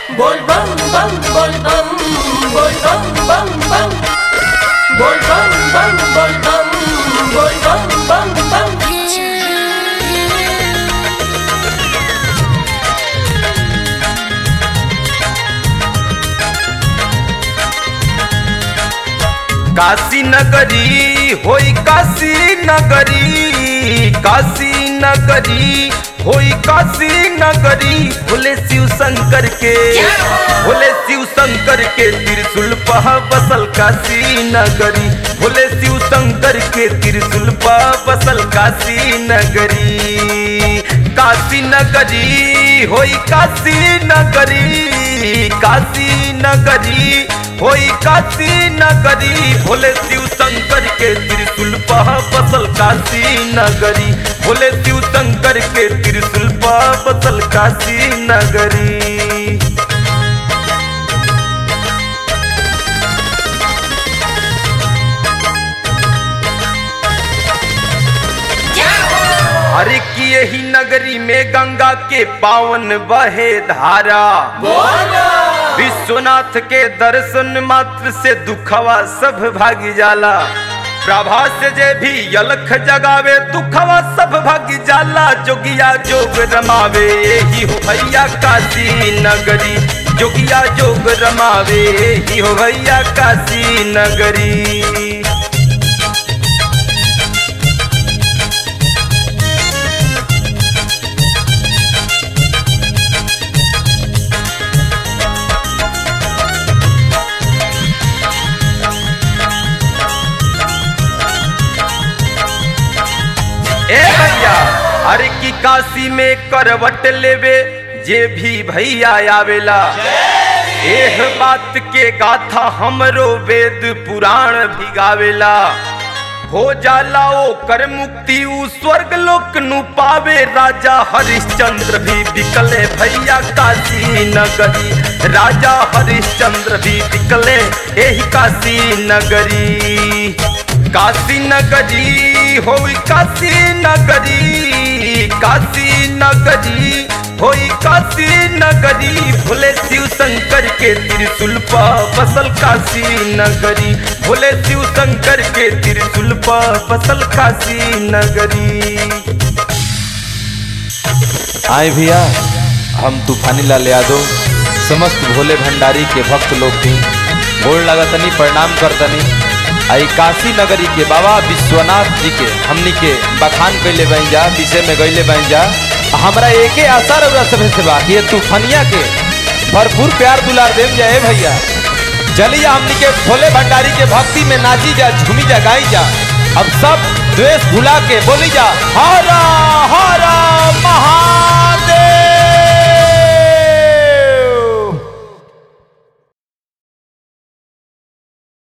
बोल बम बम बोल बम बोल बम बम बम बोल बम बम बोल बम बोल बम बम बम काशी नगरी होई काशी नगरी काशी नगरी होई काशी नगरी भोले शिव शंकर के भोले शिव शंकर के त्रिशूल पह बसल काशी नगरी भोले शिव शंकर के त्रिशूल पह बसल काशी नगरी काशी नगरी होई काशी नगरी काशी नगरी होई काशी नगरी भोले शिव शंकर के त्रिशूल पह बसल काशी नगरी भोले शिव शंकर के त्रिशूल पह बसल काशी नगरी हरे की यही नगरी में गंगा के पावन बहे धारा विश्वनाथ के दर्शन मात्र से दुखवा सब भागी जाला प्रभा से जे भी यलख जगावे दुखवा सब भागी जाला जोगिया जोग रमावे ही हो भैया काशी नगरी जोगिया जोग रमावे ही हो भैया काशी नगरी ए भैया हर की काशी में करवट लेवे जे भी भैया आवेला एह बात के गाथा हमरो वेद पुराण भी गावेला हो जाला ओ कर मुक्ति उ स्वर्ग लोक नु पावे राजा हरिश्चंद्र भी बिकले भैया काशी नगरी राजा हरिश्चंद्र भी बिकले एही काशी नगरी काशी नगरी होई काशी नगरी काशी नगरी होई काशी नगरी भोले शिव शंकर के त्रिशूल पर बसल काशी नगरी भोले शिव शंकर के त्रिशूल पर बसल काशी नगरी आए भैया हम तूफानी लाल यादव समस्त भोले भंडारी के भक्त लोग थी गोड़ लगतनी प्रणाम करतनी आई काशी नगरी के बाबा विश्वनाथ जी के हमनी के बखान कैले बन जा विषय में गईले बन जा हमरा एके आशा रउरा सभे से बा कि ये तूफानिया के भरपूर प्यार दुलार देव जाए भैया चलिए हमनी के भोले भंडारी के भक्ति में नाची जा झूमी जा गाई जा अब सब द्वेष भुला के बोली जा हरा हरा महा